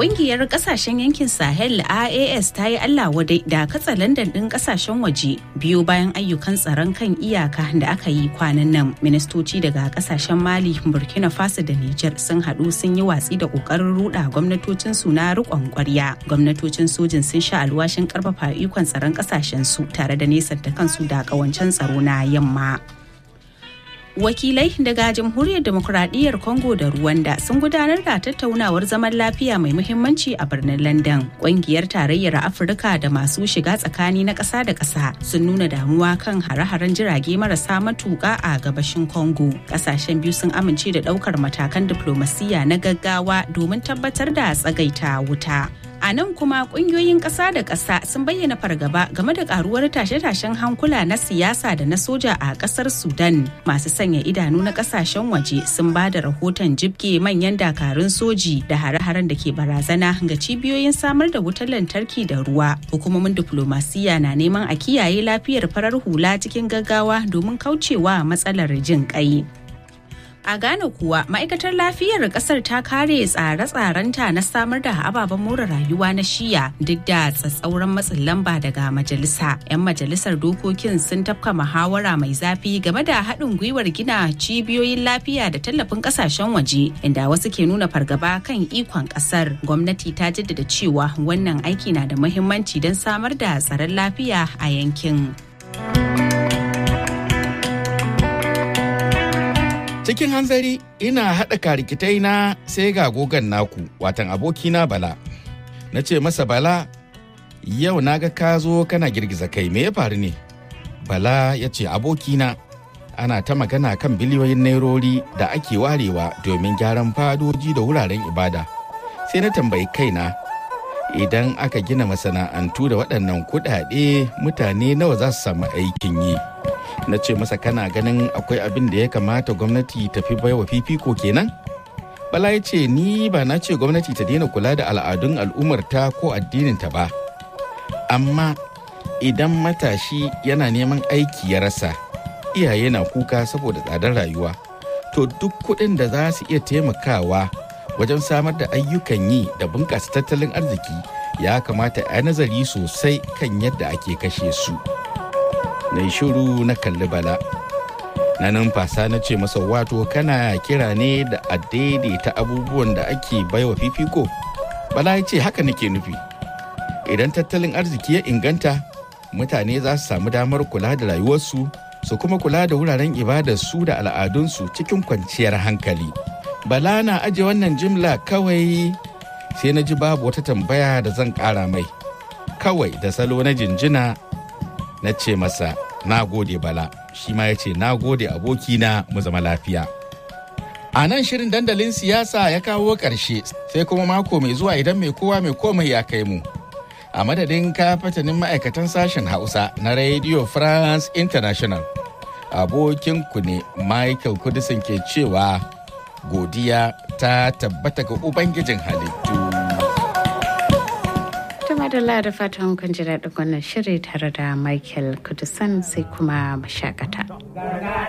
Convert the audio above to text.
Kungiyar kasashen yankin Sahel AAS ta yi Allah wadai da katsa London ɗin kasashen waje biyu bayan ayyukan tsaron kan iyaka da aka yi kwanan nan. Ministoci daga kasashen Mali, Burkina Faso da Nijar sun haɗu sun yi watsi da ƙoƙarin ruɗa gwamnatocin su na riƙon ƙwarya. Gwamnatocin sojin sun sha alwashin ƙarfafa ikon tsaron kasashen su tare da nesanta kansu da ƙawancen tsaro na yamma. wakilai daga jamhuriyar demokuraɗiyyar congo da rwanda sun gudanar da tattaunawar zaman lafiya mai muhimmanci a birnin london ƙungiyar tarayyar afirka da masu shiga tsakani na ƙasa da ƙasa sun nuna damuwa kan hare-haren jirage marasa matuƙa a gabashin congo ƙasashen biyu sun amince da ɗaukar matakan diflomasiyya na gaggawa domin tabbatar da tsagaita wuta A nan kuma kungiyoyin ƙasa da ƙasa sun bayyana fargaba game da karuwar tashe-tashen hankula na siyasa da na soja a ƙasar Sudan. Masu sanya idanu na ƙasashen waje sun ba da rahoton jibge manyan dakarun soji da hare-haren da ke barazana ga cibiyoyin samar da wutar lantarki da ruwa. Hukumomin diflomasiyya na neman a kiyaye lafiyar farar hula cikin gaggawa domin kaucewa matsalar jin ƙai. A Ghana kuwa ma'aikatar lafiyar kasar ta kare tsare-tsarenta na samar da ababen more rayuwa na shiya duk da tsatsauran matsin lamba daga majalisa. 'Yan majalisar dokokin sun tafka muhawara mai zafi game da haɗin gwiwar gina cibiyoyin lafiya da tallafin ƙasashen waje inda wasu ke nuna fargaba kan ikon ƙasar. Gwamnati ta jaddada cewa wannan aiki na da muhimmanci don samar da tsaron lafiya a yankin. cikin hanzari ina haɗa karikitai na sai ga gogon naku watan abokina bala na ce masa bala yau na ga ka zo kana girgiza kai me ya faru ne bala ya ce abokina ana ta magana kan biliyoyin nairori da ake warewa domin gyaran fadoji da wuraren ibada sai na tambayi kaina idan aka gina masana'antu da waɗannan kuɗaɗe mutane nawa za su samu aikin yi na ce masa kana ganin akwai abin da ya kamata gwamnati ta fi baiwa fifiko kenan bala ya ce ni ba na ce gwamnati ta daina kula da al'adun al'ummarta ko addininta ba amma idan matashi yana neman aiki ya rasa iyaye na kuka saboda tsadar rayuwa to duk kuɗin da za su iya taimakawa wajen samar da ayyukan yi da bunƙasa tattalin arziki ya kamata a nazari sosai kan yadda ake kashe su. na shiru na kalli bala na numfasa na ce masa wato kana kira ne da a daidaita abubuwan da ake baiwa fifiko bala ya ce haka nake nufi idan tattalin arziki ya inganta mutane za su samu damar kula da rayuwarsu su kuma kula da wuraren ibadarsu da al'adunsu cikin kwanciyar hankali bala na aje wannan jimla kawai sai na ji babu wata tambaya da zan kara mai kawai da salo na jinjina na ce masa na gode bala shi ma ya ce na gode abokina mu zama lafiya a nan shirin dandalin siyasa ya kawo ƙarshe sai kuma mako mai zuwa idan mai kowa mai komai ya kai mu a madadin kafatanin ma'aikatan sashen hausa na radio france international abokin ku ne michael kudisin ke cewa godiya ta tabbata ga ubangijin halittu madalla da fatan kun ji daɗin wannan shiri tare da Michael Kudusan sai kuma mashakata.